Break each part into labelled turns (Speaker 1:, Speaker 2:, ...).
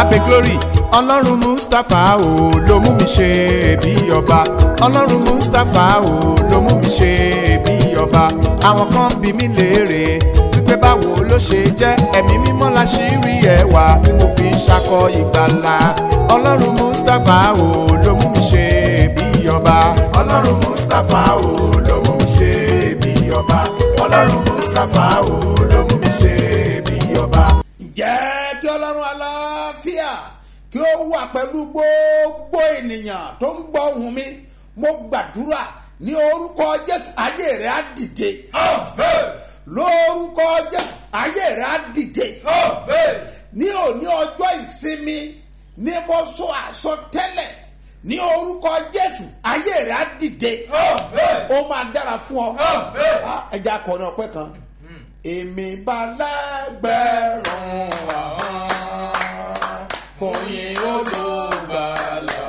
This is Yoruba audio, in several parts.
Speaker 1: abe glory ọlọ́run mustapha o ló mú mi ṣe bí ọba ọlọ́run mustapha o ló mú mi ṣe bí ọba àwọn kan bí mi léèrè wípé báwo ló ṣe jẹ́ ẹ̀mí mímọ́ la ṣì rí ẹwà tí mo fi ń ṣakọ ìgbàlà ọlọ́run mustapha o ló mú mi ṣe bí ọba ọlọ́run mustapha o ló mú mi ṣe bí ọba ọlọ́run mustapha o ló mú mi ṣe bí ọba.
Speaker 2: ǹjẹ́ kí ọlọ́run aláfíà kí ó wà pẹ̀lú gbogbo ènìyàn tó ń gbọ́ ohùn mi mo gbàdúrà ní orúkọ jésù ayé rẹ̀ á dìde lórúkọ jésù ayé rẹ̀ á dìde ní òní ọjọ́ ìsinmi ní mo sọ àsọtẹ́lẹ̀ ní orúkọ jésù ayé rẹ̀ á dìde ó máa dára fún ọ Ah, ẹja akọrin ọpẹ kan èmi bá lẹ́gbẹ̀rún àwọn fún yín olùgbàlà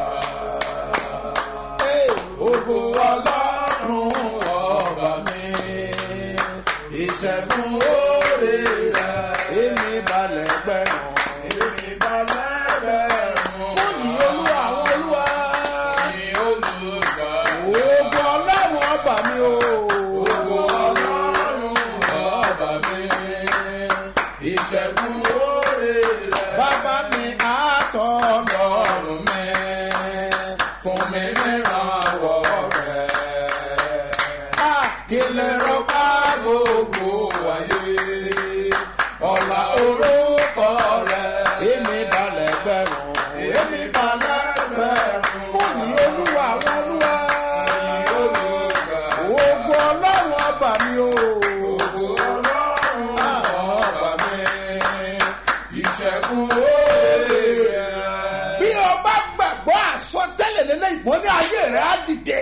Speaker 2: Hey, ògo ọlọ́run ọba mi ìṣẹ́gun oore rẹ̀ èmi bá lẹ́gbẹ̀rún èmi bá lẹ́gbẹ̀rún fún yín olúwa àwọn olúwa ògo ọlọ́run ọba mi o ògo ọlọ́run ọba mi ìṣẹ́gun oore rẹ̀ bàbá mi àtọ̀ lọ́rùn mi fún mi nírànwọ́ rẹ̀ kílẹ̀ rọ́pá gbogbo wáyé ọ̀la orúkọ rẹ̀ èmi balẹ̀ gbẹ̀rún èmi balẹ̀ gbẹ̀rún fún yìí olúwa àwọn olúwa ògo ọlọ́run ọba mi o ògo ọlọ́run ọba mi ìṣẹ́gun òde bí o bá gbàgbọ́ àsọtẹ́lẹ̀ lélẹ́yìn mọ́ ní ayé rẹ̀ á dìde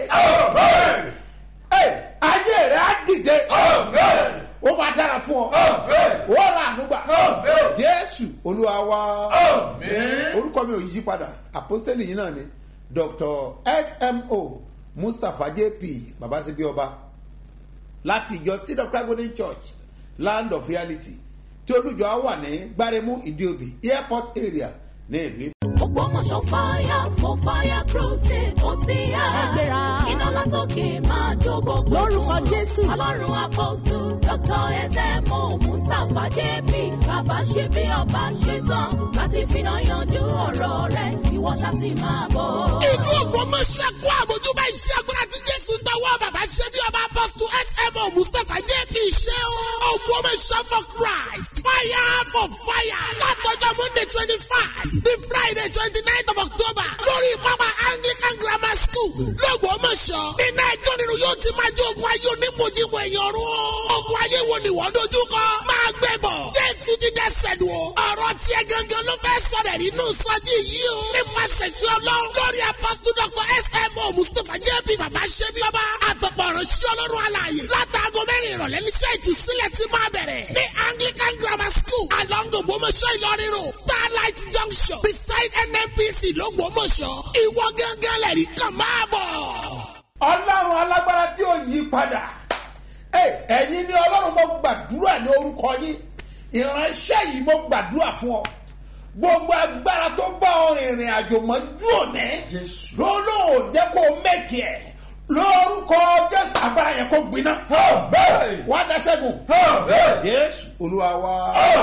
Speaker 2: Ẹ, ayé rẹ̀ á dìde ó máa dára fún ọ ó ra ànúgbà jésù olúwa wa orúkọ mi ò yí padà àpọ́sítélì yìí náà ni dr smo mustapha jp babasebi ọba láti ìjọ seed of christ golden church land of reality tí olùjọ wà ní gbáremú ìdíòbí airport area ní ìlú
Speaker 3: Ògbómọ̀ṣọ́ fire for fire crusade ó ti yá.
Speaker 4: Ẹgbẹ́ra.
Speaker 3: Iná látòkè máa jó gbogbo.
Speaker 4: Lórúkọ Jésù.
Speaker 3: Ọlọ́run àpọ́sù Dr. S.M.O. Mustapha J.P. Bàbá ṣe bí ọba ṣe tán láti finá yanjú ọ̀rọ̀ rẹ̀. Ìwọ ṣá ti máa bọ̀.
Speaker 5: ìlú ògbómọṣẹ́ kó àmójúbá iṣẹ́ agbára tí jésù tọwọ́ bàbá ṣe bí ọba apọ́sù smo mustapha jp ṣe o. ògbómọṣẹ́ for christ fire for fire látọjọ́ monday twenty five the friday twenty nine of october lórí pápá anglican grammar school lọ́gbọ́mọṣọ́ nínú ẹjọ́ nínú yóò ti máa jẹ́ ogun ayé onímọ̀jìmọ̀ ẹ̀yàn rú o. ogun ayé wo ni wọ́n dojú kọ máa gbẹ bọ̀ jésù ti dẹ́sẹ̀ lù o. ọ̀rọ̀ tiẹ̀ gangan ló fẹ́ sọ̀rọ̀ nínú sọ́jí yìí o. nípasẹ̀ fi ọlọ́run lórí apọ́sítù dr smo mustapha jp bàbá ṣẹ́bi ọba àtọ̀pọ̀ ìránṣẹ́ ọlọ́run alààyè látàgọ́ mẹ́rin ìrọ̀lẹ́ níṣẹ́ ìtúsílẹ̀ ti máa bẹ̀rẹ̀ ní anglican grammar school along ògbómọ̀ṣọ́ ìlọrin road starlight junction beside nnpc lọ́gbọ́mọ̀ṣọ́ ìwọ gángan lẹ́rìí kan máa bọ̀.
Speaker 2: ọlọ́run alágbára tí ó yí padà Ẹ, ẹ̀yin ni ọlọ́run mo gbàdúrà ní orúkọ yín ìránṣẹ́ yìí mo gbàdúrà fún ọ gbogbo agbára tó bá ọ rìnrìn àjò mọ́jú òní lọ́lọ́run ò jẹ́ kó o mẹ́kì ẹ̀ lórúkọ jésù agbára yẹn kó gbiná wá dá sẹ́gun jésù olúwa wa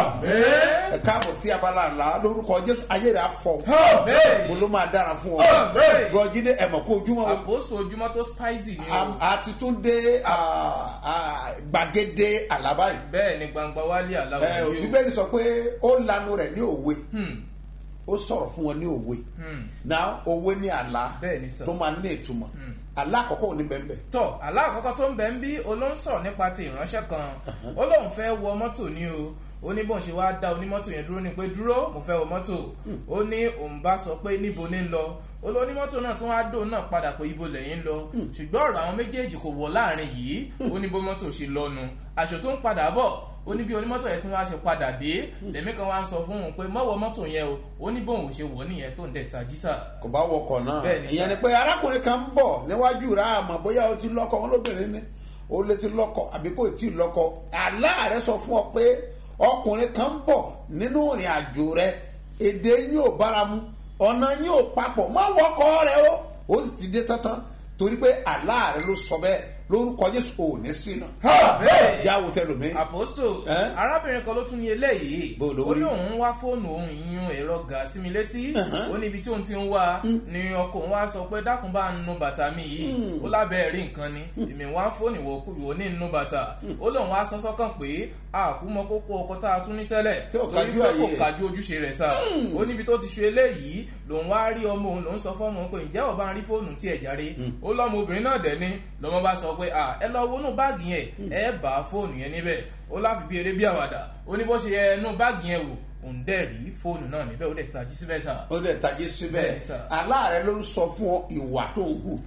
Speaker 2: ẹ káàbọ̀ sí abala ńlá lórúkọ jésù ayé rẹ̀ á fọ mo ló máa dára fún ọ gọjídé ẹ̀mọ̀ kó ojúmọ́ o
Speaker 6: àpòsò ojúmọ́ tó spicy ni o
Speaker 2: Am- àti tún dé ah, ah, gbàgede àlábá yìí
Speaker 6: bẹ́ẹ̀ ni gbangba wálé
Speaker 2: Ẹ,
Speaker 6: aláwọ̀ yìí o
Speaker 2: bíbélì sọ pé ó lanu rẹ̀ ní òwe ó sọ̀rọ̀ fún wọn ní òwe náà òwe ní àlá
Speaker 6: Bẹ́ẹ̀ ni sir.
Speaker 2: tó máa ní ìtumọ̀ àlá àkọ́kọ́ ò ní bẹ́ẹ̀ bẹ́ẹ̀
Speaker 6: tọ́ aláàkọ́kọ́ tó ń bẹ̀ ń bí olóhùn sọ̀rọ̀ nípa ti ìránṣẹ́ kan ó lóun fẹ́ wọ mọ́tò ní o ó ní bóun ṣe wá dá onímọ́tò yẹn dúró ní pé dúró mo fẹ́ wọ mọ́tò ó ní òun bá sọ pé níbo ní ń lọ ó lọ onímọ́tò náà tún wá dóun náà padà pé ibo lẹ́yìn ń lọ ṣùgbọ́n ọ̀rọ̀ àwọn méjèèjì kò wọ̀ láàrin yìí ó ní bó mọ́tò ṣe lọ́nu àṣọ tó ń padà bọ̀ ó ní bí onímọ́tò yẹn tún wá ṣe padà dé lèmi kan wá ń sọ fún òun pé mọ́wọ́ mọ́tò yẹn o ó ní bóun ò ṣe wọ̀ nìyẹn tó ń dẹ̀ tají sà.
Speaker 2: kò bá wọkọ̀ náà
Speaker 6: Bẹ́ẹ̀ ni,
Speaker 2: ìyẹn ni
Speaker 6: sir.
Speaker 2: pé arákùnrin kan ń bọ̀ níwájú rà àmọ́ bóyá o ti lọ́kọ̀ wọn lóbìnrin ni o lè ti lọ́kọ̀ àbí kò tí ì lọ́kọ̀ àlá rẹ sọ fún ọ pé ọkùnrin kan ń bọ̀ nínú ìrìn àjò rẹ èdè yín ò bára mu ọ̀nà yín ò papọ̀ má wọkọ̀ rẹ o ó sì ti dé tán torí pé àlá rẹ ló sọ bẹ́ẹ̀ lórúkọ jésù ò ní sí náà
Speaker 6: Hey!
Speaker 2: jáwó tẹlómi.
Speaker 6: àpòsò
Speaker 2: Eh?
Speaker 6: arábìnrin kan ló tún ní eléyìí
Speaker 2: Bó ló
Speaker 6: ó
Speaker 2: rí?
Speaker 6: ní òun wá fóònù òun ìyún ẹ̀rọ gà sí mi létí ó ní ibi tí òun ti ń wá ni ọkọ òun wá sọ pé dákun bá ń nu bàtà mi yìí ó lábẹ́ rí nǹkan ni èmi wá fóònù ìwọ ìwọ ní nu bàtà ó lóun wá sọ sọ́kàn pé àkúmọ kókó ọkọ tá a tún ní tẹ́lẹ̀
Speaker 2: Tí ò
Speaker 6: torí
Speaker 2: kájú
Speaker 6: pé
Speaker 2: àyè
Speaker 6: kò
Speaker 2: ẹ̀.
Speaker 6: kájú ojúṣe rẹ̀ sá ó níbi tó ti ṣe eléyìí lòun wá rí ọmọ òun lòun sọ fọ́mọ pé ǹjẹ́ ọba ń rí fóònù tí ẹ̀ járe ó lọ́mọ obìnrin náà dẹ̀ ni lọ́mọ bá sọ pé à ẹ lọ wọnú báàgì yẹn ẹ bá fóònù yẹn níbẹ̀ ó láfi bí eré bí àwàdà ó ní bó ṣe yẹ ẹnu báàgì yẹn wò òun dẹ̀ rí fóònù náà níbẹ̀ ó dẹ̀ tají síbẹ̀ sá.
Speaker 2: ó dẹ̀ tají síbẹ̀
Speaker 6: Bẹ́ẹ̀ni sà.
Speaker 2: aláàrẹ ló ń sọ fún ọ ìwà tó ń hù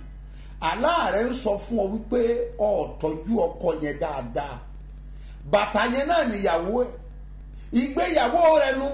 Speaker 2: aláàrẹ ń sọ fún ọ wípé ọ tọ́jú ọkọ yẹn dáadáa bàtà yẹn náà níyàwó ẹ ìgbéyàwó rẹ nu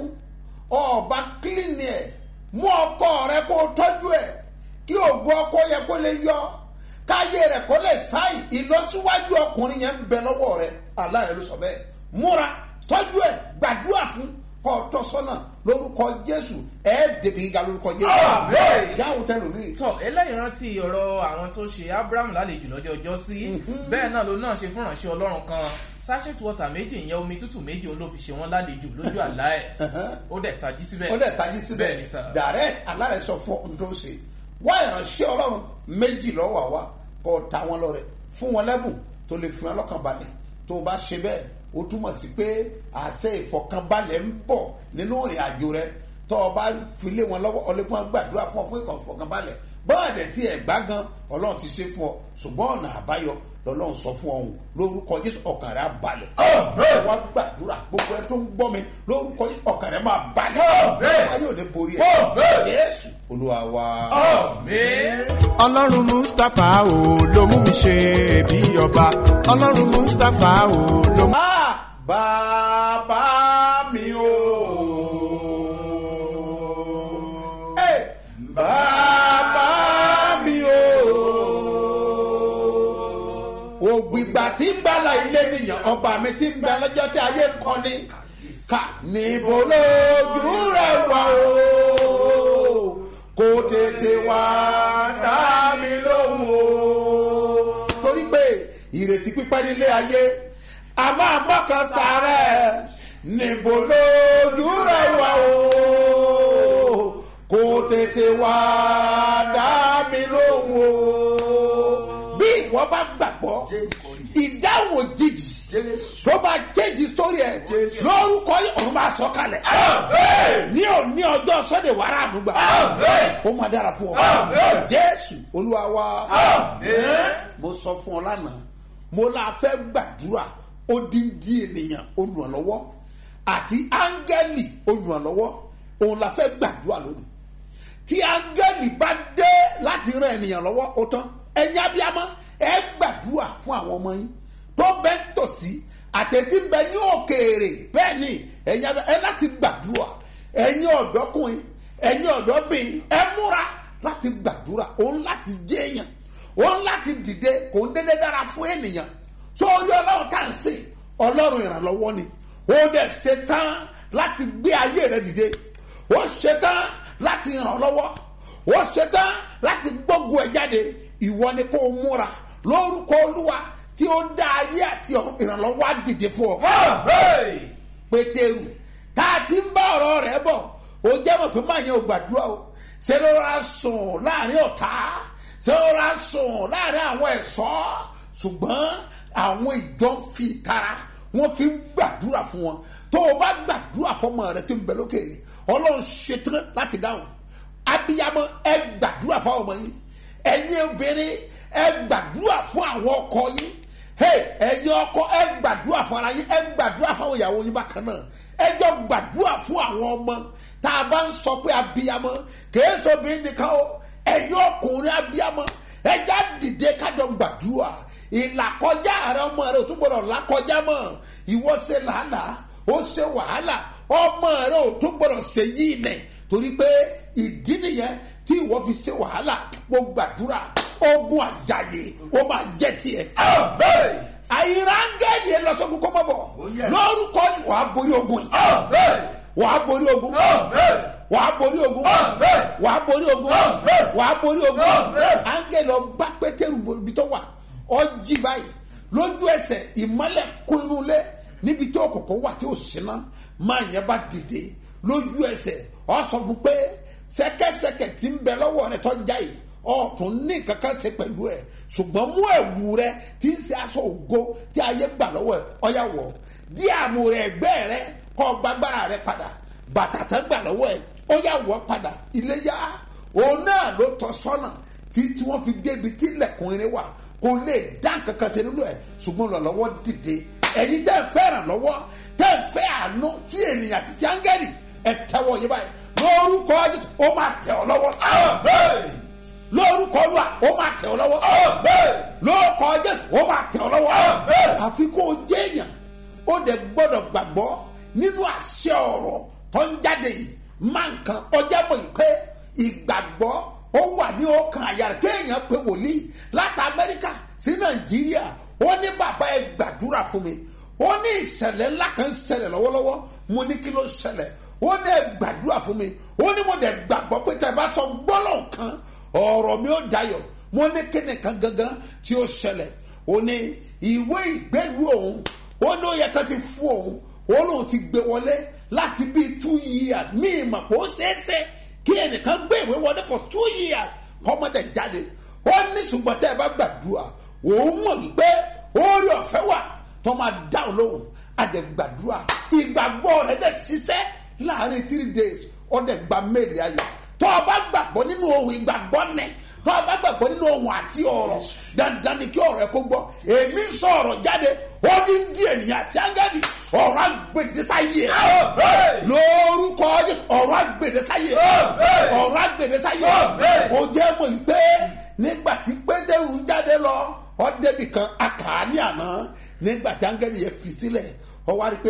Speaker 2: ọba kílínì ẹ mú ọkọ rẹ kó o tọ́jú ẹ kí ògo ọkọ yẹ kó lè yọ káyé rẹ kó lè sáì ìlọsíwájú ọkùnrin yẹn ń bẹ lọ́wọ́ rẹ aláàrẹ ló sọ bẹ́ẹ̀ múra tọ́jú ẹ gbàdúrà fún kọ́ ọ tọ́ sọ́nà lórúkọ jésù ẹ̀ dèbí gíga lórúkọ jésù
Speaker 6: Àmín.
Speaker 2: yàwó tẹnu mi.
Speaker 6: tọ eléyìí rántí ọ̀rọ̀ àwọn tó ṣe abraham lálejò lọ́jọ́ ọjọ́ sí bẹ́ẹ̀ náà ló náà ṣe fún ìránṣẹ́ ọlọ́run kan sachet water méjì ìyẹn omi tútù méjì òun ló fi ṣe wọ́n lálejò lójú àlá ẹ̀ ó dẹ̀ tají síbẹ̀
Speaker 2: ó dẹ̀ tají síbẹ̀
Speaker 6: Bẹ́ẹ̀ni sà.
Speaker 2: direct alárẹ̀ sọ fún ohun tó ń ṣe wá ìránṣẹ́ ọlọ́run méjì lọ́wọ́ àwa kó o ta wọn lọ́rẹ̀ fún wọn lẹ́bùn tó lè fi wọn lọ́kàn balẹ̀ tó o bá ṣe bẹ́ẹ̀ o túmọ̀ sí pé àṣẹ ìfọkànbalẹ̀ ń bọ̀ nínú ìrìn àjò rẹ tó o bá fi lé wọn lọ́wọ́ ọlẹ́gbọ́n gbàdúrà fún ọ fún ìfọkànbalẹ̀ bọ́ọ̀dẹ̀ tí ẹ̀ gbá gan ọlọ́run ti ṣe fún ọ ṣùgbọ́n ọ̀nà àbáyọ lọ́lọ́run sọ fún ọ̀hún lórúkọ jésù ọkàn rẹ̀ á balẹ̀ wá gbàdúrà gbogbo ẹ tó ń gbọ́ mi lórúkọ jésù ọkàn rẹ̀ máa balẹ̀ wáyé ò ní borí ẹ̀ jésù olúwa wa.
Speaker 1: ọlọ́run mustapha o ló mú mi ṣe bí ọba ọlọ́run mustapha o ló mú.
Speaker 2: Ah, bàbá mi o. Hey, bàbá mi o. ògbìgbà tí ń gbàlà ilé nìyàn ọba mi tí ń gbà lọ́jọ́ tí ayé ń kọ́ni ká níbo lójú rẹ̀ wá o kó tètè wá dá mi lóhùn o. torí pé ìrètí pípẹ́ nílé ayé a máa mọ́kàn sáré níbo lójú rẹ̀ wá o kó tètè wá dá mi lóhùn o. bí ìwọ bá gbàgbọ́ ìdáhùn òjijì tó bá jẹ́jì sórí ẹ̀ lórúkọ yìí ọ̀run máa sọ kalẹ̀ ní òní ọjọ́ sọ́dẹ̀ wàrà àdúgbà ó máa dára fún ọ jésù olúwa wa mo sọ fún ọ lánàá mo la fẹ́ gbàdúrà odindi ènìyàn olùrànlọ́wọ́ àti áńgẹ́lì olùrànlọ́wọ́ òun la fẹ́ gbàdúrà lónìí tí áńgẹ́lì bá dé láti ran ènìyàn lọ́wọ́ ó tán ẹ̀yin abiyamọ ẹ gbàdúrà fún àwọn ọmọ yín tó bẹ ń tòsí àtẹ̀tí ń bẹ ní òkèèrè bẹ́ẹ̀ ni ẹ̀yin abiyamọ ẹ láti gbàdúrà ẹ̀yin ọ̀dọ́kùnrin ẹ̀yin ọ̀dọ́bìnrin ẹ múra láti gbàdúrà òun láti jẹ́ èèyàn òun láti dìde kò ń dédé dára fún ènìyàn sórí ọlọ́run tá à ń sìn ọlọ́run ìrànlọ́wọ́ ni ó dẹ̀ ṣe tán láti gbé ayé rẹ dìde ó ṣe tán láti ràn ọ́ lọ́wọ́ ó ṣe tán láti gbógun ẹ̀ jáde ìwọ ni kò múra lórúkọ olúwa tí ó dá ayé àti ọ̀run ìrànlọ́wọ́ á dìde fún ọ pétérù tá a ti ń bá ọ̀rọ̀ rẹ̀ bọ̀ ó jẹ́ mọ̀ pé máa yẹn ò gbàdúrà o ṣé ló ra sùn láàrin ọ̀tá ṣé ló ra sùn láàrin àwọn ẹ̀ṣọ́ ṣùgbọ́n àwọn ìjọ ń fi ìtara wọ́n fi ń gbàdúrà fún wọn tó o bá gbàdúrà fọmọ rẹ tó ń bẹ lókèrè ọlọ́run ṣetán láti dáhùn abiyamọ ẹ gbàdúrà fún àwọn ọmọ yìí ẹ̀yin obìnrin ẹ gbàdúrà fún àwọn ọkọ yìí hey ẹ̀yin ọkọ ẹ gbàdúrà fún ara yín ẹ gbàdúrà fún àwọn ìyàwó yín bákan náà ẹ jọ gbàdúrà fún àwọn ọmọ tá a bá ń sọ pé abiyamọ kìí sọ bí nìkan o ẹ̀yin ọkùnrin abiyamọ ẹ já dìde kájọ gbàdúrà ìlàkọjá rẹ ọmọ rẹ ò tún gbọdọ̀ làkọjá mọ́ ìwọ ṣe làálàá ó ṣe wàhálà ọmọ rẹ ò tún gbọdọ̀ ṣe yí ilẹ̀ torí pé ìdí nìyẹn tí ìwọ fi ṣe wàhálà mo gbàdúrà ogun àjàyè ó máa jẹ́ tiẹ̀. àyìnrán áńgẹ́lì ẹ lọ sọ́kùn kó mọ̀ bọ̀ lórúkọ wàá borí ogun yìí wàá borí ogun wàá borí ogun wàá borí ogun wàá borí ogun áńgẹ́lì ọba pétérù ibi tó wà ọjí báyìí lójú ẹsẹ̀ ìmọ́lẹ̀ kún inú lé níbi tí òkùnkùn wà tí ò síná máa yẹn bá dìde lójú ẹsẹ̀ ọ sọ fún pé sẹ́kẹ́sẹ́kẹ́ tí ń bẹ lọ́wọ́ rẹ tó já yìí ọ̀tún ní kankan ṣe pẹ̀lú ẹ̀ ṣùgbọ́n mú ẹ̀wù rẹ tí ń ṣe aṣọ ògo tí ayé gbà lọ́wọ́ ẹ̀ ọ̀yà wọ̀ dí àmú rẹ ẹgbẹ́ rẹ kọ́ gbàgbára rẹ padà bàtà tán gbà lọ́wọ́ ẹ̀ ọ̀yà wọ̀ padà iléyà òun náà ló tọ́ sọ́nà tí tí wọ́n fi débi tí lẹ̀kùnrin wà kò lè dá kankan ṣe nínú ẹ̀ ṣùgbọ́n lọ́lọ́wọ́ dìde ẹ̀yin tẹ́ ẹ fẹ́ràn lọ́wọ́ tẹ́ ẹ fẹ́ àánú tí ènìyàn àti tí áńgẹ́lì ẹ tẹ́wọ́ yé báyìí lórúkọ jésù ó máa tẹ̀ ọ́ lọ́wọ́ lórúkọ olúwa ó máa tẹ̀ ọ́ lọ́wọ́ lórúkọ jésù ó máa tẹ̀ ọ́ lọ́wọ́ àfi kó o jẹ́ èèyàn ó dẹ̀ gbọ́dọ̀ gbàgbọ́ nínú àṣẹ ọ̀rọ̀ tó ń jáde yìí máa nǹkan ọjà mọ̀ yìí pé ìgbàgbọ́ ó wà ní ọkàn àyà rẹ̀ kéèyàn pé wòlíì láti amẹ́ríkà sí nàìjíríà ó ní bàbá ẹ gbàdúrà fún mi ó ní ìṣẹ̀lẹ̀ ńlá kan ṣẹlẹ̀ lọ́wọ́lọ́wọ́ mo ní kí ló ṣẹlẹ̀ ó ní ẹ gbàdúrà fún mi ó ní mo dẹ̀ gbàgbọ́ pé tẹ̀ bá sọ gbọ́lọ̀ kan ọ̀rọ̀ mi ó dayọ̀ mo ní kíni kan gangan tí ó ṣẹlẹ̀ ó ní ìwé ìgbẹ́lu òun ó ní ó yẹ ká ti fún òun ó lóun ti gbé wọlé láti bíi two years míì mà pé ó ṣeéṣe kí ẹnìkan gbé ìwé wọlé for two years kọ́mọdé jáde ó ní ṣùgbọ́n tẹ́ ẹ bá gbàdúrà òun mọ̀ wípé orí ọ̀fẹ́ wà tó máa dáhùn lóhùn àdẹ̀gbàdúrà ìgbàgbọ́ rẹ̀ dẹ̀ ṣiṣẹ́ láàrin three days ọ̀dẹ̀ gba méèlì ayọ̀ tó o bá gbàgbọ́ nínú ohun ìgbàgbọ́ nẹ̀ tó o bá gbàgbọ́ nínú ohun àti ọ̀rọ̀ dandan ni kí ọ̀rọ̀ ẹ kó gbọ́ èmi ń sọ ọ̀rọ̀ jáde ó ní ní ènìyàn àti ángẹ́lì ọ̀rọ̀ agbèdésáyé lórúkọ Jésù ọ̀rọ̀ agbèdésáyé ọ̀rọ̀ agbèdésáyé ó jẹ́ mọ̀ yìí pé nígbà tí pétérù ń jáde lọ ọ débi kan àkàání àná nígbà tí áńgẹ́lì yẹn fi sílẹ̀ ọ wá rí i pé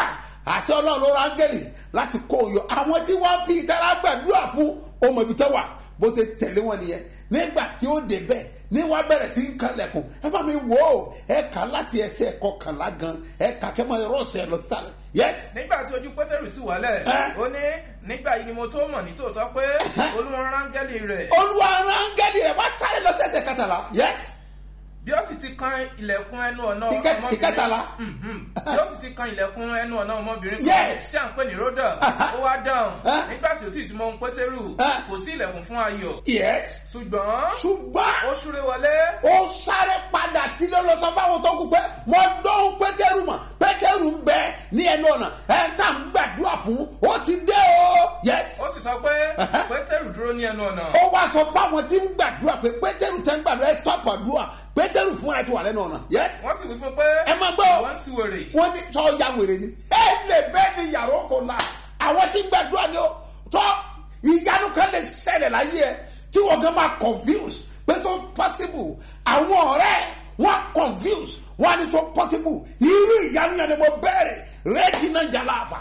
Speaker 2: àṣẹ ọlọ́run ló ra áńgẹ́lì láti kó o yọ àwọn tí wọ́n fi ìtara gbàdúrà fún ọmọ ibi tó wà bó ṣe tẹ̀lé wọn nìyẹn nígbà tí ó dé bẹ́ẹ̀ ní wàá bẹ̀rẹ̀ sí ń kanlẹ̀kùn ẹ bá mi wò ó ẹ kà láti ẹsẹ̀ kọkànlá gan ẹ kà kẹ́ mọ́ ẹrọ ọ̀sẹ̀ lọ sálẹ̀ yes.
Speaker 6: nígbà tí ojú pétérù sì wálẹ̀
Speaker 2: Ẹ́.
Speaker 6: ó ní nígbà yìí ni mo tó mọ̀ ní tòótọ́ pé olúwa rángẹ́lì rẹ̀
Speaker 2: olúwa ara áńgẹ́lì rẹ̀ wá sáré lọ sí ẹsẹ̀ kẹtàlá yes.
Speaker 6: bí ó sì ti kan ilẹ̀kùn ẹnu ọ̀nà
Speaker 2: Ìkẹ-
Speaker 6: ọmọbìnrin
Speaker 2: ìkẹtàlá.
Speaker 6: Mhm. bí ó sì ti kan ilẹ̀kùn ẹnu ọ̀nà ọmọbìnrin
Speaker 2: Yes.
Speaker 6: tí à ń pè ní rhoda ó wá dáhùn
Speaker 2: Ah.
Speaker 6: nígbà tí ó ti ti mọ ohun pétérù
Speaker 2: Ah.
Speaker 6: kò sí ilẹ̀kùn fún ayọ̀
Speaker 2: yes.
Speaker 6: ṣùgbọ́n
Speaker 2: ṣùgbọ́n
Speaker 6: ó súré wọlé
Speaker 2: ó sáré padà sílé lọ sọ fáwọn tó kù pé mo dọ́hùn pétérù mọ̀ pétérù ń bẹ ní ẹnu ọ̀nà ẹ̀ ń tà ń gbàdúrà fún ó ti dé o yes.
Speaker 6: ó sì sọ pé pétérù dúró ní ẹnu ọ̀nà
Speaker 2: ó wá sọ fáwọn tí ń gbàdúrà pé pétérù tẹ́ ń gbàdúrà ẹ stop àdúrà pétérù fúnra ẹ ti wà lẹ́nu ọ̀nà yes.
Speaker 6: wọ́n sì wí fún pé
Speaker 2: ẹ máa gbọ́
Speaker 6: wọ́n sì wèrè
Speaker 2: wọ́n ní sọ ya wèrè ni ẹ lè bẹ́ẹ̀ ni yàrá oko la àwọn tí ń gbàdúrà ni ó tọ́ ìyanu kan lè ṣẹlẹ̀ láyé ẹ tí wọ́n gan máa confuse pé tó possible àwọn ọ̀rẹ́ wọn confuse wọn ní so possible irú ìyanu yẹn ni mo bẹ̀rẹ̀ rẹ́ẹ̀dì náà jàlá àfà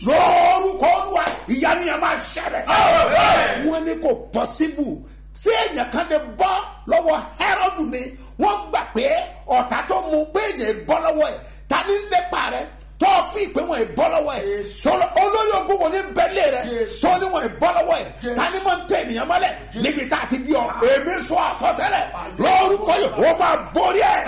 Speaker 2: lórúkọ olúwa ìyanu yẹn máa ṣẹlẹ̀ wọn ní kò possible sí èèyàn kan lè bọ́ lọ́wọ́ Hẹ́rọ́dù ni wọ́n gbà pé ọ̀tá tó mú pé èèyàn bọ́ lọ́wọ́ ẹ̀ ta ní lépa rẹ̀ tó fi ìpè wọn bọ́ lọ́wọ́ ẹ̀ tó olórí ogun wọn ní bẹ́lẹ̀ rẹ̀ tó ní wọn bọ́ lọ́wọ́ ẹ̀ ta ní mọ̀ ń tẹ̀ ènìyàn mọ́lẹ̀ níbi tá a ti bí ọ èmi sọ àsọtẹ́lẹ̀ lórúkọ yìí ó máa borí ẹ̀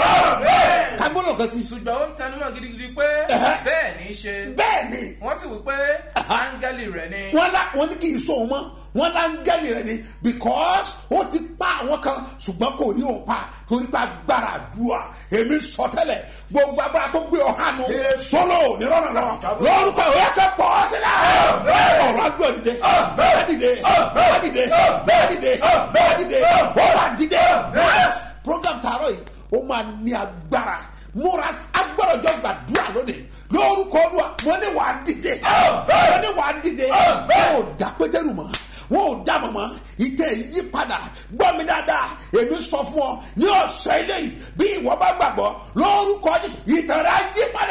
Speaker 2: kágbọ́n kan sí.
Speaker 6: ṣùgbọ́n ó ń tẹnumọ́ gidigidi pé
Speaker 2: Ẹ̀hẹ́.
Speaker 6: bẹ́ẹ̀ ní í ṣe
Speaker 2: bẹ́ẹ̀ ni
Speaker 6: wọ́n sì wí pé áńgẹ́lì rẹ̀ ni
Speaker 2: wọ́n lá wọ́n ní kí n sọ òun mọ́ wọ́n lá ń gẹ́lì rẹ̀ ni because ó ti pa àwọn kan ṣùgbọ́n kò rí òun pa torí pé agbára àdúrà èmi sọ tẹ́lẹ̀ gbogbo agbára tó gbé ọ̀hánu sọ́lọ́ nírọ̀nà lọ lórúkọ ìwé ẹ̀kẹ́ pọ̀ sílẹ̀ ọ̀rọ̀ àgbẹ̀ dìde bẹ́ẹ̀ dìde bẹ́ẹ̀ dìde bẹ́ẹ̀ dìde bẹ́ẹ̀ dìde ó wà dìde program tààrọ̀ yìí ó máa ní agbára múra agbára ọjọ́ gbàdúrà lónìí lórúkọ olúwa mo ní wàá dìde mo ní wàá dìde wọn ò dá pétérù mọ́ wọn ò dá mọ́ mọ́ ìtẹ̀ yí padà gbọ́ mi dáadáa èmi sọ fún ọ ní ọ̀sẹ̀ eléyìí bí ìwọ bá gbàgbọ́ lórúkọ jésù ìtàn rẹ̀ á yí padà.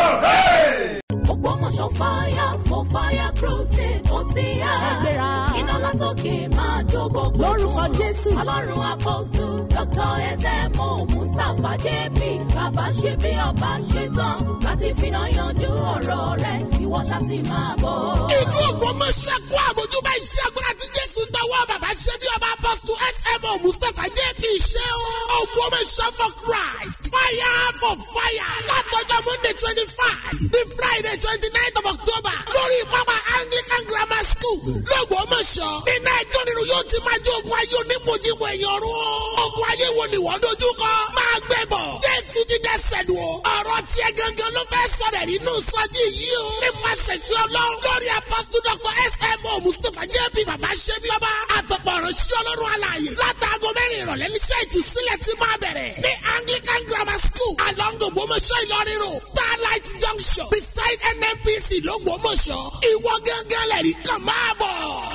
Speaker 3: Ògbómọ̀ṣọ́ fire for fire crusade ó ti yá. Iná látòkè máa jó gbogbo lórúkọ jésù ọlọ́run apọ́sù dr ẹsẹ̀mọ mustapha jp bàbá ṣe bí ọba ṣe tán láti finá yanjú ọ̀rọ̀ rẹ̀ ìwọ ṣáàtì máa bọ̀.
Speaker 5: ìlú ògbómọ̀ṣẹ́ kó àmójúbá iṣẹ́ agbára tí jésù tọwọ́ bàbá ṣe bí ọba apọ́sù smo mustapha jp ṣe o. ògbómọ̀ṣẹ́ for christ fire for fire látọjọ́ monday twenty five ní friday twenty nine of october lórí pápá anglican grammar school lọ́gbọ́mọ̀ṣọ́ nínú ẹjọ́ nínú yóò ti máa jẹ́ ogun ayé onímọ̀jìmọ ẹ̀yàn ọ̀run o. ogun ayé wo ni wọ́n dojú kọ máa gbẹ bọ̀ jésù ti dẹ́sẹ̀ lù o. ọ̀rọ̀ tiẹ̀ gangan ló fẹ́ sọ̀rọ̀ nínú sọ́jí yìí o. nípasẹ̀ fi ọlọ́run lórí apọ́sítù dr smo mustapha jẹ́bi bàbá ṣẹ́bi ọba àtọ̀pọ̀ ọ̀rọ̀ sí ọlọ́run alààyè látàgọ́ mẹ́rin ìrọ̀lẹ́ níṣẹ́ ìtúsílẹ̀ ti máa bẹ̀rẹ̀ ní anglican grammar school along ògbómọ̀ṣọ́ ìlọrin road starlight junction beside nnpc lọ́gbọ́mọ̀ṣọ́ ìwọ gángan lẹ́rìí kan máa bọ̀.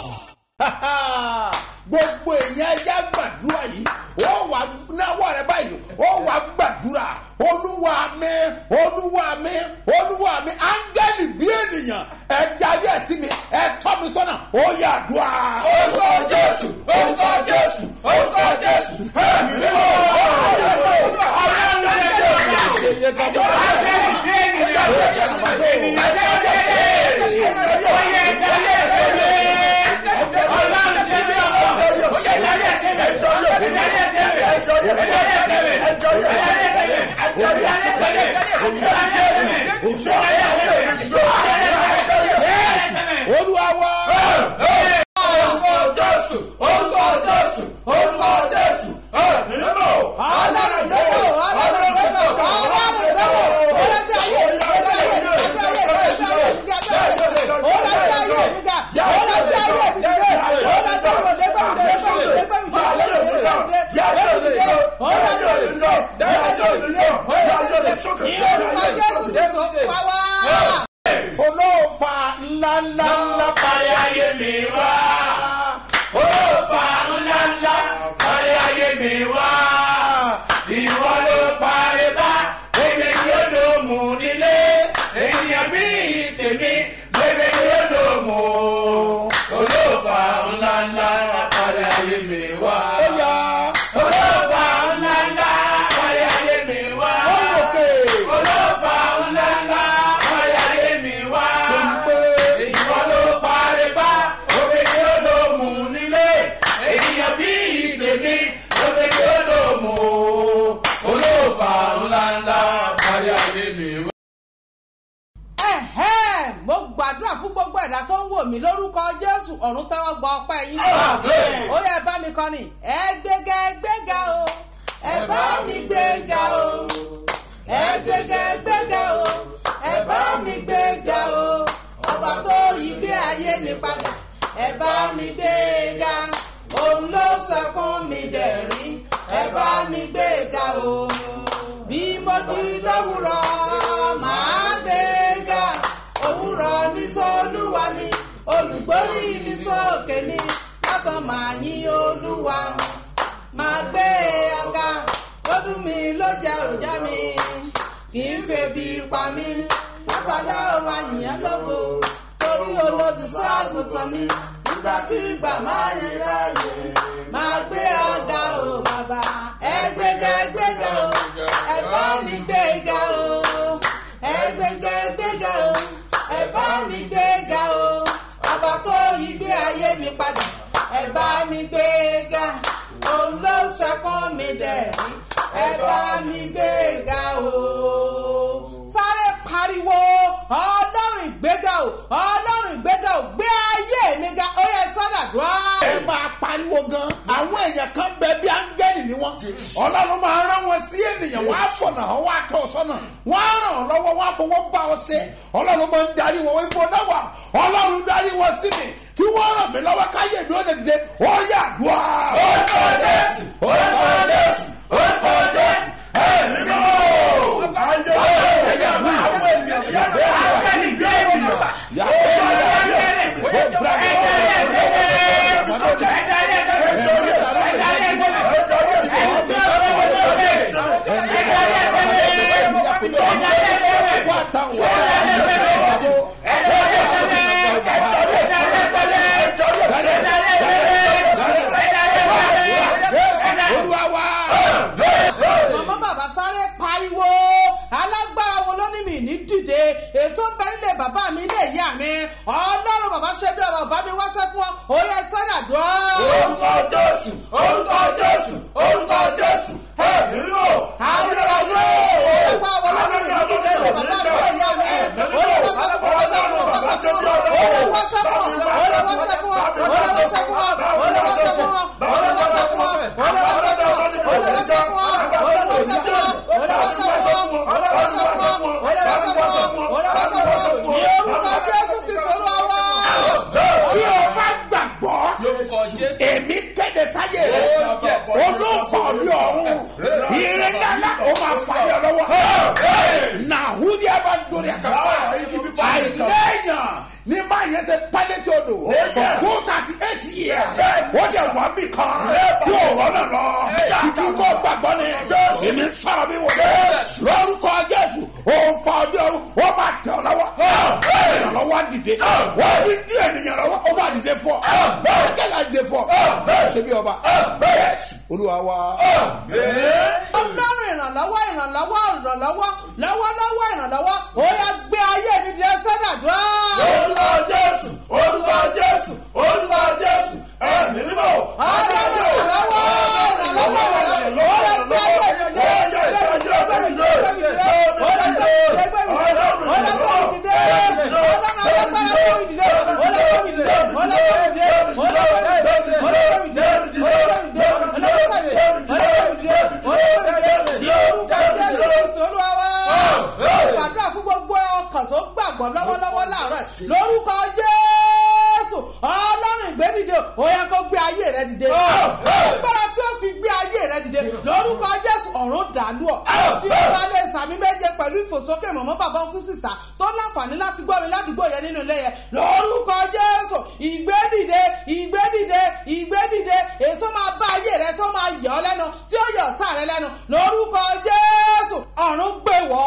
Speaker 2: gbogbo èèyàn ẹja gbàdúrà yìí ó wà náwó rẹ báyìí ó wà gbàdúrà olúwa mi olúwa mi olúwa mi áńgẹ́lì bí ènìyàn ẹ darí ẹ sí mi ẹ tọ́ mi sọ́nà ó yà dùà. orúkọ jésù orúkọ jésù orúkọ jésù ẹ̀mí ni mo olúwa wá. orúkọ jésù orúkọ jésù orúkọ jésù ẹ̀mí ni mo.
Speaker 4: ọlọ́run gbẹ́dọ̀ ọlọ́run gbẹ́dọ̀ ọlọ́run gbẹ́dọ̀ ọlọ́gbẹ́ ayé mi gbẹ́dọ̀ ayé mi gbẹ́dọ̀ ayé mi gbẹ́dọ̀ ayé mi gbẹ́dọ̀ ayé mi ọlọ́gbẹ́ ayé mi ga ọlọ́gbẹ́ ayé mi dìde ọlọ́gbẹ́ mi dìde gbẹ́mi dìde gbẹ́mi dìde gbẹ́mi dìde gbẹ́mi dìde gbẹ́mi dìde ọlọ́gbẹ́ mi dìde ọlọ́gbẹ́ mi dìde ọlọ́gbẹ́ mi dìde ìyọ̀nùmá jésù ti sọ pàwá.
Speaker 2: olóòfà ńláńláńlá parí ayé mi wá. olóòfà ńláńlá parí ayé mi wá. ìwọ ló parí bá ebi ni ó lò mú nílé. ènìyàn bí tèmi bébè ni ó lò mú. olóòfà ńláńlá parí ayé mi wá. olóòfà ńláńlá parí ayé mi wá. olóòfà ńláńlá parí ayé mi wá. ìwọ ló parí bá obìnrin ó lò mú nílé. ènìyàn bí tèmi obìnrin ó lò mú. olóòfà ńláńlá parí ayé mi wá.
Speaker 4: Ẹ̀hẹ́n, mo gbàdúrà fún gbogbo ẹ̀dá tó ń wò mí lórúkọ jésù ọ̀run tẹ́wọ́ gba ọpẹ́ yín. ó yẹ bá mi kọ́ ni ẹ gbéga ẹ gbéga o ẹ bá mi gbéga o ẹ gbéga ẹ gbéga o ẹ bá mi gbéga o ọba tó yí gbé ayé mi padà ẹ bá mi gbéga òun ló sọkún mi dẹ̀rí ẹ bá mi gbéga o bí mo di lówùrọ̀ màá gbéga òwúrọ̀ ní sọ́lúwa ni olùgbórí mi sókè ni lọ́sàn máa yín olúwa máa gbé ọ̀gá lọ́dún mi ló jẹ́ òjá mi kì í febi pa mí lọ́sàlẹ̀ ó máa yìn ẹ́ lógo torí olódùsọ́ àgùntàn mi nígbàkigbà máa yẹn lẹ́yìn máa gbé ọ̀gá o bàbá ẹ gbéga ẹ gbéga o ẹ bá mi gbéga o ẹ gbéga ẹ gbéga o ẹ bá mi gbéga o ọba tó yí gbé ayé mi padà ẹ bá mi gbéga òun ló sọkún mi dẹ̀rín ẹ bá mi gbéga o sáré pariwo ọlọ́run ìgbéga o ọlọ́run ìgbéga o gbé ayé mi ga ó yẹ sádàdúrà.
Speaker 2: ẹ máa pariwo gan àwọn èèyàn kan bẹ bí áńgẹ́lì ni wọ́n ọlọ́run máa rán wọn sí ènìyàn wọ́n á fọ̀nà ọ́ wọ́n á tọ́ ọ sọ́nà wọ́n á ràn ọ́ lọ́wọ́ wọ́n á fọwọ́ bá ọ ṣe ọlọ́run máa ń darí wọn wọ́n ibo náà wà ọlọ́run darí wọn sí mi kí wọ́n ràn mí lọ́wọ́ káyé mi ó lè dìde ó yà dùn á. orúkọ jésù orúkọ jésù orúkọ jésù ẹ̀mí mọ́.
Speaker 5: Hey!
Speaker 4: ní dìde ètò ń bẹ nílé bàbá mi ilé ìyá mi ọlọ́run bàbá ṣe bí ọba bàbá mi wáṣẹ́ fún ọ ó yẹ sọ́dà dùn
Speaker 2: orúkọ jésù orúkọ jésù orúkọ jésù ẹ̀mí mímọ́
Speaker 4: ayérayé ẹgbẹ́ àwọn ọlọ́run mi ní dìde ilé bàbá mi ilé ìyá mi ó lè wáṣẹ́ fún ọ wáṣẹ́ fún ọ wáṣẹ́ fún ọ ó lè wáṣẹ́ fún ọ ó lè wáṣẹ́ fún ọ ó lè wáṣẹ́ fún ọ ó lè wáṣẹ́ fún ọ ó lè wáṣẹ́ fún ọ ó lè wáṣẹ́ fún ọ ó lè wáṣẹ́ fún ọ ó lè wáṣẹ́ fún ọ ó lè wáṣẹ́ fún ọ ó lè wáṣẹ́ fún ọ ó lè wáṣẹ́ fún ọ ó lè wáṣẹ́ fún ọ ní orúkọ jésù kristu olúwa
Speaker 2: bí o bá gbàgbọ́
Speaker 6: lórúkọ jésù.
Speaker 2: èmi kéde sáyé rẹ olóòfò ní ọ̀run ire nana o máa fà yọ lọ́wọ́ nàhúdí a bá dórí àkàfà àìlẹ́yìn ní máa yẹn ṣe pálẹ́tì odò for thirty eight years ó jẹ wà mí kan tí o rọ́nà lọ kìkì kó gbàgbọ́ ni èmi sọ̀rọ̀ mi wọlé lórúkọ jésù òun fa ọdẹ ọrùn ó máa tẹ̀ ọ́ lọ́wọ́ ìrànlọ́wọ́ á dìde wọ́n ní dí ènìyàn lọ́wọ́ ó máa dìde fọ́ bẹ́ẹ̀ kẹ́lá dìde fọ́ ṣé bí ọba yẹ́sù olúwa wa.
Speaker 4: ọlọ́run ìrànlọ́wọ́ ìrànlọ́wọ́ ìrànlọ́wọ́ lọ́wọ́lọ́wọ́ ìrànlọ́wọ́ ó yà gbé ayé mi di ẹsẹ̀ dàdúrà.
Speaker 2: orúkọ jésù orúkọ jésù orúkọ jésù ẹ̀mí mímọ́.
Speaker 4: ọlọ́run ìrànlọ́wọ́ ìrànlọ́wọ́ ìrànlọ́wọ́ ó yà gbé ayé mi di ẹgbẹ́ mi di ẹgbẹ́ mi di ẹgbẹ́ mi di ẹgbẹ́ mi di ẹgbẹ́ mi di ẹgbẹ́ mi di ọlọ́gbẹ́ mi di ọlọ́run alágbára gbé mi di ọlọ́gbẹ́ mi di ọlọ́gbẹ́ mi di ọlọ́gbẹ́ mi di ọlọ́gbẹ́ mi di ọlọ́gbẹ́ mi di ọlọ́gbẹ́ mi di ọlọ́gbẹ́ mi di ọlọ́gbẹ́ mi di ọlọ́gbẹ́ mi di orúkọ jésù kristu olúwa wa gbàdúrà fún gbogbo ọkàn tó gbàgbọ́ lọ́wọ́lọ́wọ́ láàárọ̀ ẹ̀. lórúkọ jésù ọlọ́run ìgbédìde ó yẹ kó gbé ayé rẹ dìde. agbára tí ó fi gbé ayé rẹ dìde lórúkọ jésù ọ̀run dàlú ọ̀. tí ó bá lè sàmì méje pẹ̀lú ìfòsókè mọ̀mọ́ bàbá ọkú sísà tó láǹfààní láti gbọ́ mi ládùúgbò yẹn nínú ilé yẹn lórúkọ jésù ìgbédìde ìgbédìde ìgbédìde èso máa bá ayé rẹ tó máa yọ ọ lẹ́nu tí ó yọ ọ̀tá rẹ lẹ́nu lórúkọ jésù ọ̀run gbé wọ́.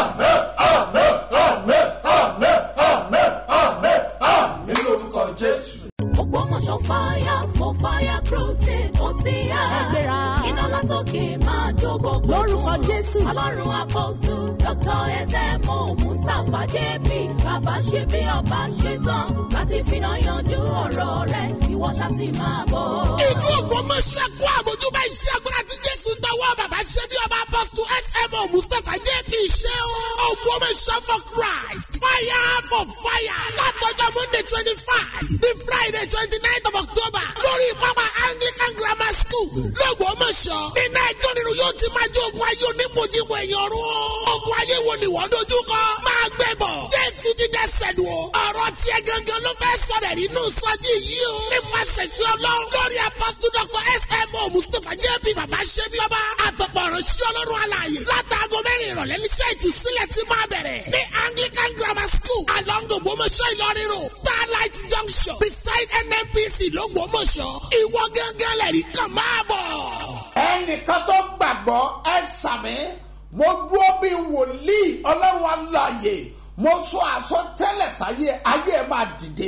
Speaker 2: mi lórúkọ jésù.
Speaker 3: ògbómọ̀ṣọ́ fire for fire crusade ó ti yá. ẹgbẹ́ra iná látòkè máa jó gbogbo. lórúkọ jésù ọlọ́run apọ́sù dr ẹsẹ̀mọ mustapha jp bàbá ṣe bí ọba ṣe tán láti finá yanjú ọ̀rọ̀ rẹ̀ ìwọ ṣáàtì máa bọ̀.
Speaker 5: ìlú ògbómọ̀ṣọ́ kó àmójúbá iṣẹ́ agbára tí jésù tọwọ́ bàbá ṣe bí ọba apọ́sù smo mustapha jp ṣe o. ògbómọ̀ṣọ́ for christ fire for fire látọjọ́ monday twenty five ní friday twenty nine of october lórí pápá anglican grammar school lọ́gbọ́mọ̀ṣọ́ nínú ẹjọ́ nínú yóò ti máa jẹ́ ogun ayé onímọ̀jìmọ̀ ẹ̀yàn ọ̀run o. ogun ayé wo ni wọ́n dojú kọ máa gbẹ bọ̀ jésù ti dẹ́sẹ̀ lù o. ọ̀rọ̀ tiẹ̀ gangan ló fẹ́ sọ̀rọ̀ nínú sọ́jí yìí o. nípasẹ̀ fi ọlọ́run lórí apọ́sítù dr smo mustapha jp bàbá ṣẹ́bi ọba àtọ̀pọ̀ ìránṣẹ́ ọlọ́run alààyè látàgọ́ mẹ́rin ìrọ̀lẹ́ níṣẹ́ ìtúsílẹ̀ ti máa bẹ̀rẹ̀ ní anglican grammar school along ògbómọ̀ṣọ́ ìlọrin road starlight junction beside nnpc lọ́gbọ́mọ̀ṣọ́ ìwọ gángan lẹ́rìí kan máa bọ̀.
Speaker 2: ẹnìkan tó gbàgbọ́ ẹ sàmì mo dúró bí wòlíì ọlọ́run aláàyè mo sọ àsọtẹ́lẹ̀ sáyé ayé ẹ máa dìde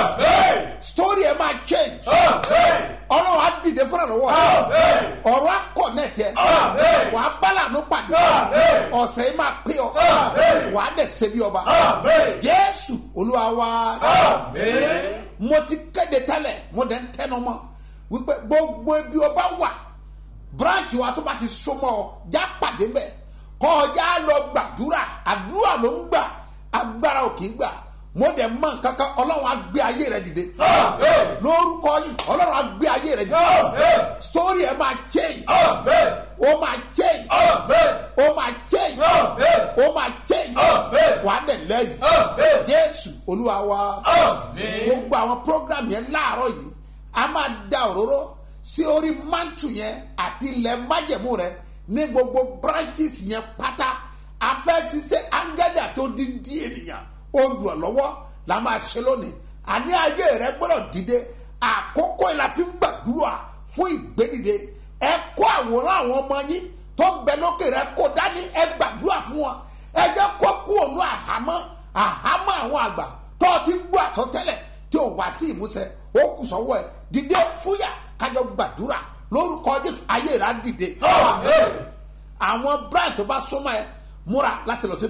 Speaker 2: story ẹ máa change ọlọ́run á dìde fúnra lọ́wọ́ ọ̀rọ̀ akọ̀ nẹ̀tẹ̀ wà á bá lànà pàdé ọ̀sẹ̀ yìí máa pé ọ wà á dẹ̀ ṣe bí ọba jésù olúwa wa mo ti kéde tẹ́lẹ̀ mo dẹ̀ ń tẹnu mọ́ wípé gbogbo ibi ọba wà branch wa tó bá ti so mọ́ ọ já pàdé mbẹ́ kọjá lọ gbàdúrà àdúrà ló ń gbà agbára ò kì í gbà mo dẹ̀ mọ̀ kankan ọlọ́run á gbé ayé rẹ dìde lórúkọ yìí ọlọ́run á gbé ayé rẹ dìde story ẹ máa change ó máa change ó máa change ó máa change wà á dẹ̀ lẹ́yìn jésù olúwa wa gbogbo àwọn program yẹn láàárọ̀ yìí a máa da òróró sí orí mantu yẹn àti ilẹ̀ májẹ̀mú rẹ ní gbogbo branches yẹn pátá afẹ́sísẹ́ angẹ́dà tó di di ènìyàn olùrànlọ́wọ́ la máa ṣe lónìí àní ayé rẹ gbọ́dọ̀ dìde àkókò yìí la fi ń gbàdúrà fún ìgbédìde ẹ kó àwòrán àwọn ọmọ yín tó ń bẹ lókè rẹ kó dání ẹ gbàdúrà fún wọn ẹ jẹ́ kó kú òun àhámọ́ àhámọ́ àwọn àgbà tó ti ń gbọ́ àsọtẹ́lẹ̀ tí ò wá sí ìmúṣẹ ó kù sọ́wọ́ ẹ dìde fúyà kájọ gbàdúrà lórúkọ jésù ayé rẹ á dìde àwọn brand tó bá súnmọ́ ẹ múra láti lọ síbẹ̀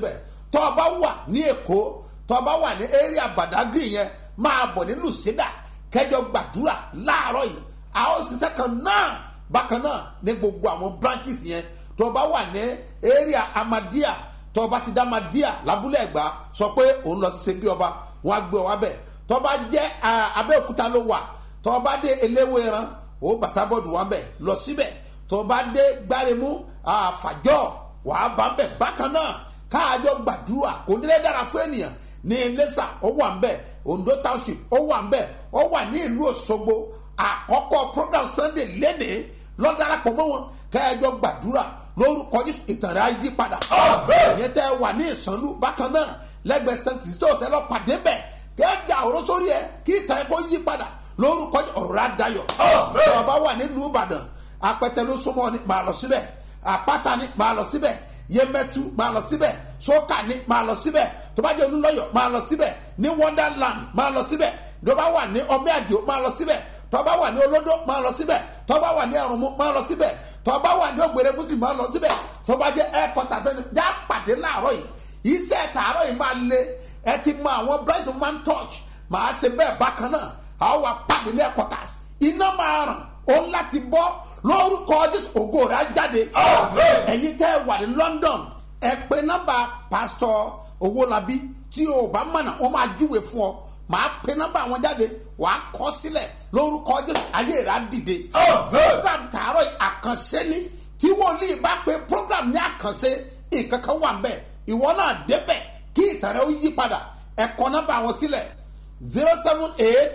Speaker 2: tọ́ ọ bá wà ní èkó tọ́ ọ bá wà ní area badagry yẹn máa bọ̀ ní lucida kẹjọ gbàdúrà láàárọ̀ yìí a ó ṣiṣẹ́ kan náà bákan náà ní gbogbo àwọn branches yẹn tọ́ ọ bá wà ní area amadia tọ́ ọ bá ti dá amadia lábúlé ẹ̀gbá sọ pé òun lọ sí ṣe bí ọba wọn á gbé ọ wá bẹ̀ tọ́ ọ bá jẹ́ ah, abẹ́òkúta ló wà tọ́ ọ bá dé eléwéran ó bàṣábọ́ọ̀dù wà bẹ̀ lọ síbẹ̀ tọ́ ọ bá dé gbáremú àfàjọ́ wàá bá bẹ̀ bákan náà káàjọ gbàdúrà kò ní lè dára fún ènìyàn ní iléṣà ó wà nbẹ ondo township ó wà nbẹ ó wà ní ìlú òṣogbo àkọ́kọ́ program sunday lénìí lọ́darapọ̀ mọ́ wọn káàjọ gbàdúrà lórúkọ jésù ìtàn rẹ̀ á yí padà ìyẹn tẹ́ wà ní ìsànlú bákan náà lẹ́gbẹ̀ẹ́ st christos ẹ lọ pàdé bẹ̀ kẹ́ẹ̀dà ọ̀rọ̀ sórí ẹ kí ìtàn ẹ kó yí padà lórúkọ Jésù, ọ̀rọ̀ rẹ̀ á dayọ̀ tọ́ ọ bá wà nílùú ìbàdàn apẹtẹ ló súnmọ́ ni màá lọ síbẹ̀ àpáta ni màá lọ síbẹ̀ yemẹtu máa lọ síbẹ̀ sókà ni máa lọ síbẹ̀ tó bá jẹ́ olúlọ́yọ̀ máa lọ síbẹ̀ ní wonderland máa lọ síbẹ̀ tó bá wà ní ọmọ àdìo máa lọ síbẹ̀ tó bá wà ní olódó máa lọ síbẹ̀ tó bá wà ní ẹrùnmú máa lọ síbẹ̀ tó bá wà ní ògbèrè mùsùlùmí máa lọ síbẹ̀ tó bá jẹ́ ẹ̀kọ́tà tẹ́lẹ̀ já pàdé láàárọ̀ yìí iṣẹ́ tààrọ̀ yìí máa le ẹ ti mọ àwọn bright man touch máa ṣe bẹ́ẹ̀ bákan náà àwọn wà pàdé ní ẹ̀kọ́tà iná máa ràn ó láti bọ́ lórúkọ jésù ògo rẹ̀ á jáde ẹ̀yin tẹ́ ẹ wà ní london ẹ pé nọ́mbà pásítọ̀ owólabí tí o bá mọ̀nà wọ́n máa júwe fún ọ màá pe nọ́mbà wọn jáde wàá kọ́ sílẹ̀ lórúkọ jésù ayé rẹ̀ á dìde program tààrọ̀ yìí àkànṣe ni tí wòlíì bá pe program ní àkànṣe nǹkan kan wà nbẹ ìwọ náà débẹ̀ kí ìtàn rẹ̀ ó yí padà ẹ kọ nọ́mbà wọn sílẹ̀ zero seven eight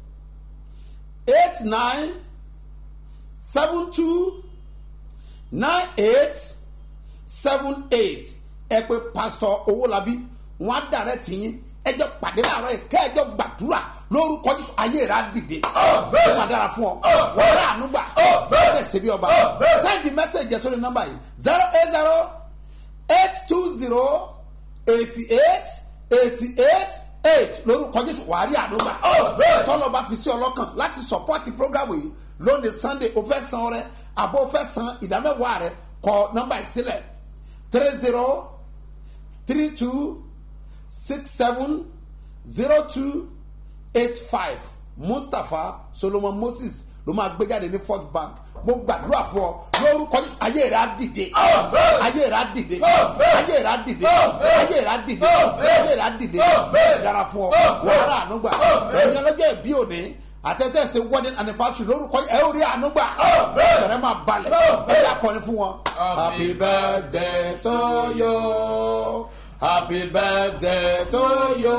Speaker 2: eight nine seven two nine eight seven eight ẹ pé pásítọ̀ owólabí wọn á dàrẹ́ tìyín ẹjọ́ pàdé láàárọ̀ yìí kẹ́ẹ̀jọ́ gbàdúrà lórúkọ jésù ayé rẹ̀ á dìde ó máa dára fún ọ wọ́n rà ànúgbà wọ́n rẹ̀ ṣe bí ọba sẹ́ndì mẹ́sẹ̀gì ẹ̀ sórí nọ́mbà yìí zero eight zero eight two zero eighty eight eighty eight eight lórúkọ jésù wàá rí ànúgbà tọ́lọ́ bá fi sí ọlọ́kàn láti sọ̀pọ́tì prógámù yìí lónìí sunday o fẹ́ san rẹ àbò o fẹ́ san ìdámẹ́wàá rẹ kọ nọ́mbà yìí sílẹ̀ three zero three two six seven zero two eight five mustapha solomon moses ló máa gbé jáde ní first bank mo gbàdúrà fún ọ lórúkọ Jésù ayé rẹ á dìde ayé rẹ á dìde ayé rẹ á dìde ayé rẹ á dìde ayé rẹ á dìde bẹ́ẹ̀ dára fún ọ wàhálà ànúgbà ẹ̀yin ọlọ́jọ́ ìbí òní àtẹ̀tẹ̀ ṣe wedding anniversary lórúkọ ẹ ò rí ànúgbà ẹ̀rẹ́ máa balẹ̀ ẹ yà kọ́ni fún wọn. happy birthday to you happy birthday to you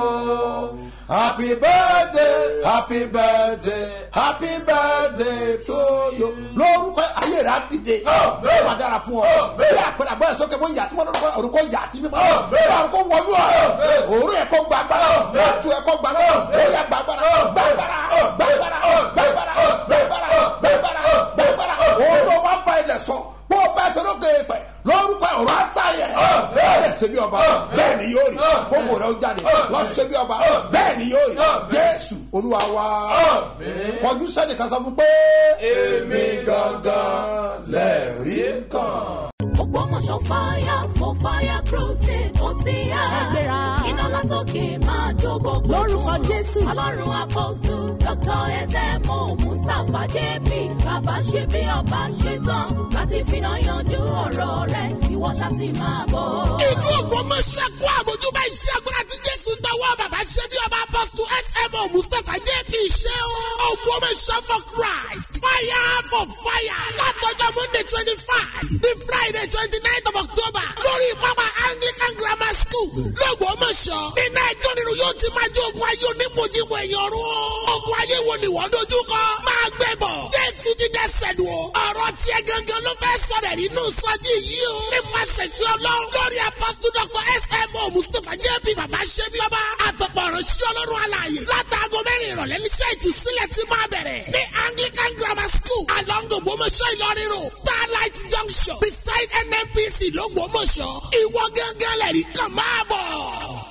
Speaker 2: happy birthday happy birthday happy birthday to you. lórúkọ ayé rẹ̀ á dìde ó máa dára fún ọ bí àpẹẹrẹ àbọ̀ ẹ̀ sókè bó yà tí wọ́n lórúkọ orúkọ yà sí mímọ́ orúkọ wọlú ọ òru ẹ̀ kọ́ gbàgbára ọ̀tún ẹ̀ kọ́ gbàgbára ó yà gbàgbára gbàgbára gbàgbára gbàgbára gbàgbára gbàgbára gbàgbára òun tó wá bá ilẹ̀ sọ bó o fẹ́ sọ́dọ̀ kéé pẹ̀ lórúkọ ọ̀rọ̀ àṣàyẹ̀ bẹ́ẹ̀ ṣe bí ọba bẹ́ẹ̀ ni yóò rí kókò rẹ̀ ó jáde lọ ṣe bí ọba bẹ́ẹ̀ ni yóò rí jésù olúwa wa kọjú sẹ́ni kan sọ fún pé èmi gangan lẹ́ẹ̀rí kan.
Speaker 3: Ògbómọ̀ṣọ́ fire for fire crusade ó ti yá. Ṣàgbéra. Iná látòkè máa jó gbogbo. Lórúkọ Jésù. Ọlọ́run apọ́sù Dr. Ẹsẹ̀mú Mustapha JP. Bàbá ṣe bí ọba ṣe tán láti finá yanjú ọ̀rọ̀ rẹ̀. Ìwọ ṣáàtì máa bọ̀.
Speaker 5: inú ògbómọ̀ṣẹ́ kó àmójúbá iṣẹ́ agbára tí jésù tọwọ́ bàbá ṣe bí ọba apọ́sù smo mustapha jp ṣe o. ògbómọ̀ṣẹ́ for christ fire for fire látọjọ́ monday twenty five ní friday twenty nine of october lórí mama anglican grammar school lọ́gbọ́mọ̀ṣọ́ nínú ẹjọ́ nínú yóò ti máa jẹ́ ogun ayé onímọ̀jìmọ ẹ̀yàn ọ̀run o. ogun ayé wo ni wọ́n dojú kọ máa gbẹ bọ̀ jésù ti dẹ́sẹ̀ lù o. ọ̀rọ̀ tiẹ̀ gangan ló fẹ́ sọ̀rọ̀ nínú sọ́jí yìí o. nípasẹ̀ fi ọlọ́run lórí apọ́sítù dr smo mustapha jẹ́bi bàbá ṣẹ́bi ọba àtọ̀pọ̀ ọ̀rọ̀ sí ọlọ́run alààyè látàgọ́ mẹ́rin ìrọ̀lẹ́ níṣẹ́ ìtúsílẹ̀ ti máa bẹ̀rẹ̀ ní anglican grammar school along ògbómọ̀ṣọ́ ìlọrin road starlight junction beside nnpc lọ́gbọ́mọ̀ṣọ́ ìwọ gángan lẹ́rìí kan máa bọ̀.